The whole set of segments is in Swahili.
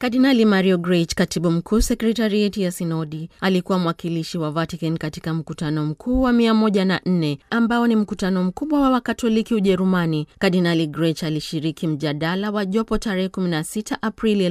Kardinali Mario Grech, katibu mkuu sekretarieti ya sinodi, alikuwa mwakilishi wa Vatican katika mkutano mkuu wa 104 ambao ni mkutano mkubwa wa Wakatoliki Ujerumani. Kardinali Grech alishiriki mjadala wa jopo tarehe 16 Aprili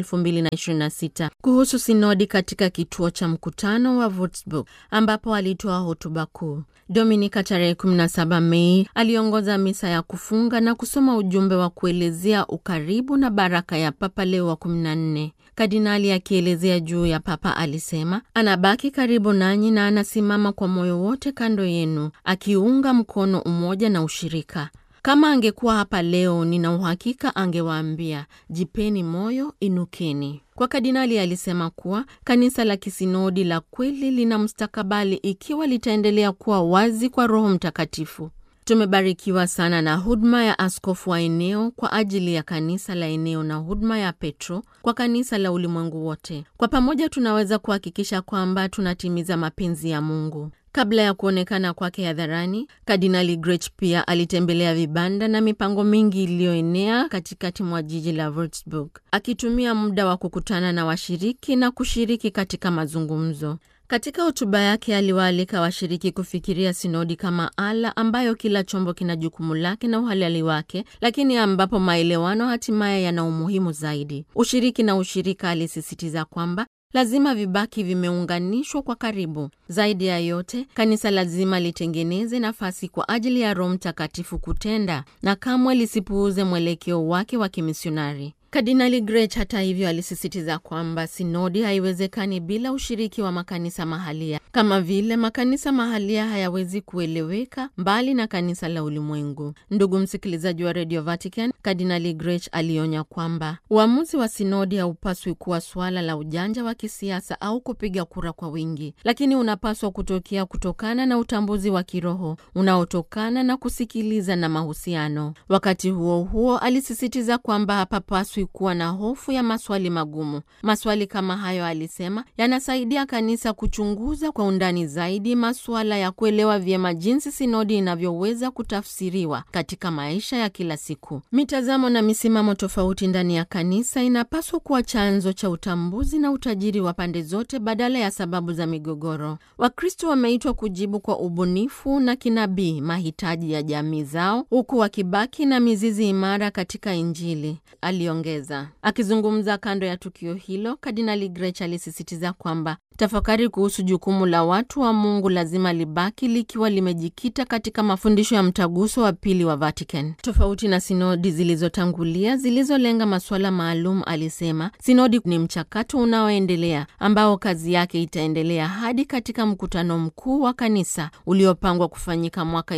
2026 kuhusu sinodi katika kituo cha mkutano wa Würzburg ambapo alitoa hotuba kuu. Dominika tarehe 17 Mei aliongoza misa ya kufunga na kusoma ujumbe wa kuelezea ukaribu na baraka ya Papa Leo wa 14. Kardinali akielezea juu ya Papa alisema anabaki karibu nanyi na anasimama kwa moyo wote kando yenu, akiunga mkono umoja na ushirika. Kama angekuwa hapa leo, nina uhakika angewaambia jipeni moyo, inukeni. Kwa kardinali alisema kuwa kanisa la kisinodi la kweli lina mustakabali ikiwa litaendelea kuwa wazi kwa Roho Mtakatifu. Tumebarikiwa sana na huduma ya askofu wa eneo kwa ajili ya kanisa la eneo na huduma ya Petro kwa kanisa la ulimwengu wote. Kwa pamoja tunaweza kuhakikisha kwamba tunatimiza mapenzi ya Mungu. Kabla ya kuonekana kwake hadharani, Kardinali Grech pia alitembelea vibanda na mipango mingi iliyoenea katikati mwa jiji la Würzburg, akitumia muda wa kukutana na washiriki na kushiriki katika mazungumzo. Katika hotuba yake aliwaalika washiriki kufikiria sinodi kama ala ambayo kila chombo kina jukumu lake na uhalali wake, lakini ambapo maelewano hatimaye yana umuhimu zaidi. Ushiriki na ushirika, alisisitiza kwamba lazima vibaki vimeunganishwa kwa karibu. Zaidi ya yote, kanisa lazima litengeneze nafasi kwa ajili ya Roho Mtakatifu kutenda na kamwe lisipuuze mwelekeo wake wa kimisionari. Kardinali Grech hata hivyo alisisitiza kwamba sinodi haiwezekani bila ushiriki wa makanisa mahalia, kama vile makanisa mahalia hayawezi kueleweka mbali na kanisa la ulimwengu. Ndugu msikilizaji wa Radio Vatican, Kardinali Grech alionya kwamba uamuzi wa sinodi haupaswi kuwa suala la ujanja wa kisiasa au kupiga kura kwa wingi, lakini unapaswa kutokea kutokana na utambuzi wa kiroho unaotokana na kusikiliza na mahusiano. Wakati huo huo, alisisitiza kwamba hapapaswi kuwa na hofu ya maswali magumu. Maswali kama hayo, alisema, yanasaidia kanisa kuchunguza kwa undani zaidi masuala ya kuelewa vyema jinsi sinodi inavyoweza kutafsiriwa katika maisha ya kila siku. Mitazamo na misimamo tofauti ndani ya kanisa inapaswa kuwa chanzo cha utambuzi na utajiri wa pande zote badala ya sababu za migogoro. Wakristo wameitwa kujibu kwa ubunifu na kinabii mahitaji ya jamii zao, huku wakibaki na mizizi imara katika Injili, aliongeza. Akizungumza kando ya tukio hilo, Kardinali Grech alisisitiza kwamba tafakari kuhusu jukumu la watu wa Mungu lazima libaki likiwa limejikita katika mafundisho ya mtaguso wa pili wa Vatican. Tofauti na sinodi zilizotangulia zilizolenga masuala maalum, alisema sinodi ni mchakato unaoendelea ambao kazi yake itaendelea hadi katika mkutano mkuu wa kanisa uliopangwa kufanyika mwaka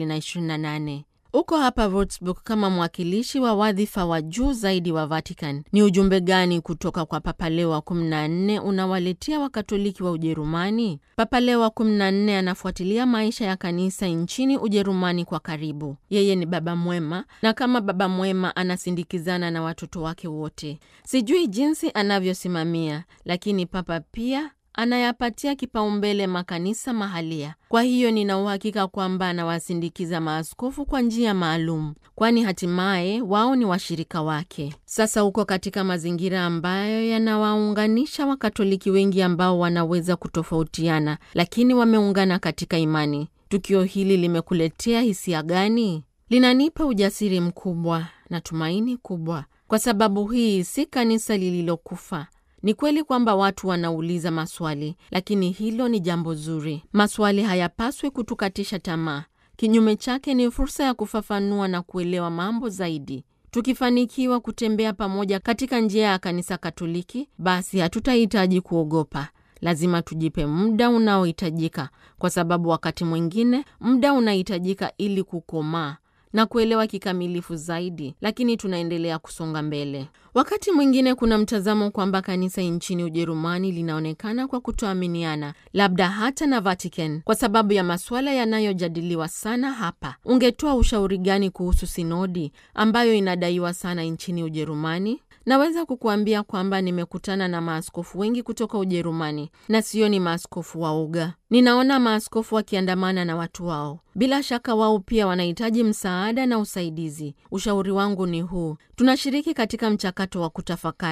2028. Uko hapa Würzburg kama mwakilishi wa wadhifa wa juu zaidi wa Vatican. Ni ujumbe gani kutoka kwa Papa Leo wa 14 unawaletea Wakatoliki wa Ujerumani? Papa Leo wa 14 anafuatilia maisha ya kanisa nchini Ujerumani kwa karibu. Yeye ni baba mwema, na kama baba mwema anasindikizana na watoto wake wote. Sijui jinsi anavyosimamia, lakini Papa pia anayapatia kipaumbele makanisa mahalia. Kwa hiyo nina uhakika kwamba anawasindikiza maaskofu kwa njia maalum, kwani hatimaye wao ni washirika wake. Sasa uko katika mazingira ambayo yanawaunganisha Wakatoliki wengi ambao wanaweza kutofautiana, lakini wameungana katika imani. Tukio hili limekuletea hisia gani? Linanipa ujasiri mkubwa na tumaini kubwa, kwa sababu hii si kanisa lililokufa. Ni kweli kwamba watu wanauliza maswali, lakini hilo ni jambo zuri. Maswali hayapaswi kutukatisha tamaa. Kinyume chake, ni fursa ya kufafanua na kuelewa mambo zaidi. Tukifanikiwa kutembea pamoja katika njia ya kanisa Katoliki, basi hatutahitaji kuogopa. Lazima tujipe muda unaohitajika, kwa sababu wakati mwingine muda unahitajika ili kukomaa na kuelewa kikamilifu zaidi, lakini tunaendelea kusonga mbele. Wakati mwingine kuna mtazamo kwamba kanisa nchini Ujerumani linaonekana kwa kutoaminiana, labda hata na Vatican, kwa sababu ya masuala yanayojadiliwa sana hapa. Ungetoa ushauri gani kuhusu sinodi ambayo inadaiwa sana nchini Ujerumani? Naweza kukuambia kwamba nimekutana na maaskofu wengi kutoka Ujerumani na sioni maaskofu waoga. Ninaona maaskofu wakiandamana na watu wao. Bila shaka wao pia wanahitaji msaada na usaidizi. Ushauri wangu ni huu: tunashiriki katika mchakato wa kutafakari.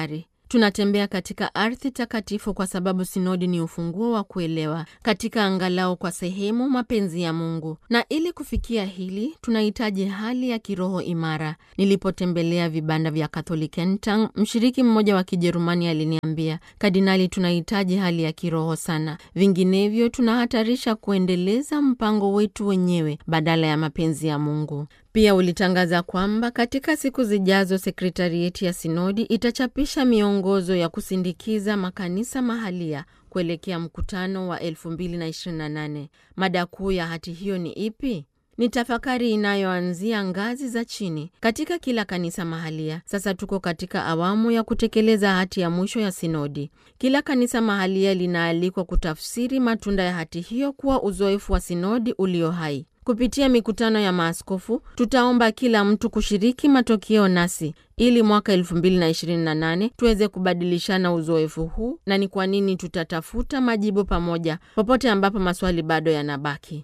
Tunatembea katika ardhi takatifu kwa sababu sinodi ni ufunguo wa kuelewa katika angalau kwa sehemu mapenzi ya Mungu, na ili kufikia hili tunahitaji hali ya kiroho imara. Nilipotembelea vibanda vya Katholikentang, mshiriki mmoja wa Kijerumani aliniambia, Kardinali, tunahitaji hali ya kiroho sana, vinginevyo tunahatarisha kuendeleza mpango wetu wenyewe badala ya mapenzi ya Mungu. Pia ulitangaza kwamba katika siku zijazo sekretarieti ya sinodi itachapisha miongozo ya kusindikiza makanisa mahalia kuelekea mkutano wa 2028. Mada kuu ya hati hiyo ni ipi? Ni tafakari inayoanzia ngazi za chini katika kila kanisa mahalia. Sasa tuko katika awamu ya kutekeleza hati ya mwisho ya sinodi. Kila kanisa mahalia linaalikwa kutafsiri matunda ya hati hiyo kuwa uzoefu wa sinodi ulio hai. Kupitia mikutano ya maaskofu tutaomba kila mtu kushiriki matokeo nasi ili mwaka 2028 tuweze kubadilishana uzoefu huu, na ni kwa nini tutatafuta majibu pamoja popote ambapo maswali bado yanabaki.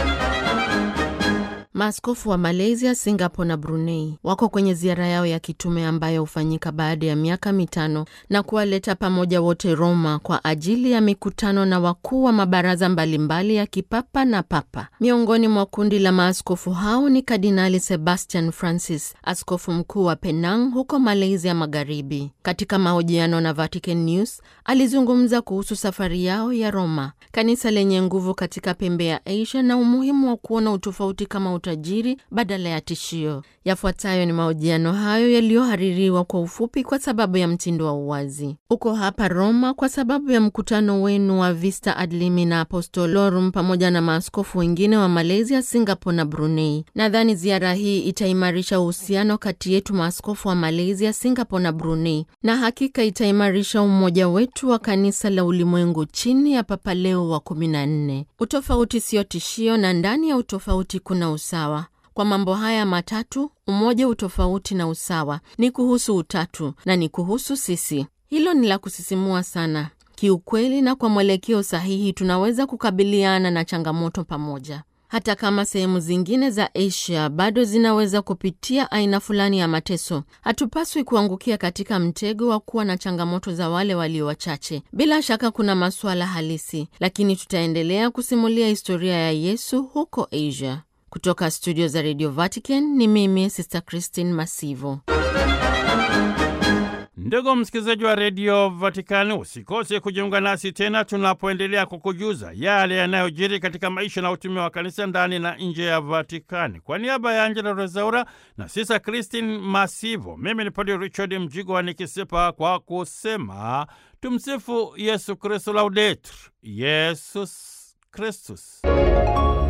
Maaskofu wa Malaysia, Singapore na Brunei wako kwenye ziara yao ya kitume ambayo hufanyika baada ya miaka mitano na kuwaleta pamoja wote Roma kwa ajili ya mikutano na wakuu wa mabaraza mbalimbali ya kipapa na papa. Miongoni mwa kundi la maaskofu hao ni Kardinali Sebastian Francis, askofu mkuu wa Penang huko Malaysia Magharibi. Katika mahojiano na Vatican News alizungumza kuhusu safari yao ya Roma, kanisa lenye nguvu katika pembe ya Asia na umuhimu wa kuona utofauti kama utajiri badala ya tishio. Yafuatayo ni mahojiano hayo yaliyohaririwa kwa ufupi kwa sababu ya mtindo wa uwazi. Uko hapa Roma kwa sababu ya mkutano wenu wa Vista Ad Limina Apostolorum pamoja na maaskofu wengine wa Malaysia, Singapore na Brunei. Nadhani ziara hii itaimarisha uhusiano kati yetu maaskofu wa Malaysia, Singapore na Brunei, na hakika itaimarisha umoja wetu wa kanisa la ulimwengu chini ya Papa Leo wa 14. Utofauti sio tishio, na ndani ya utofauti kuna usawa. Kwa mambo haya matatu, umoja, utofauti na usawa, ni kuhusu utatu na ni kuhusu sisi. Hilo ni la kusisimua sana kiukweli, na kwa mwelekeo sahihi tunaweza kukabiliana na changamoto pamoja. Hata kama sehemu zingine za Asia bado zinaweza kupitia aina fulani ya mateso, hatupaswi kuangukia katika mtego wa kuwa na changamoto za wale walio wachache. Bila shaka kuna masuala halisi, lakini tutaendelea kusimulia historia ya Yesu huko Asia. Kutoka studio za Radio Vatican ni mimi Sister Christine Masivo. Ndugu msikilizaji wa redio Vatikani, usikose kujiunga nasi tena tunapoendelea kukujuza yale yanayojiri katika maisha na utume wa kanisa ndani na nje ya Vatikani. Kwa niaba ya Angela Rezaura na Sisa Christine Masivo, mimi ni Padre Richard Mjigwa nikisepa kwa kusema tumsifu Yesu Kristu, laudetur Yesus Kristus.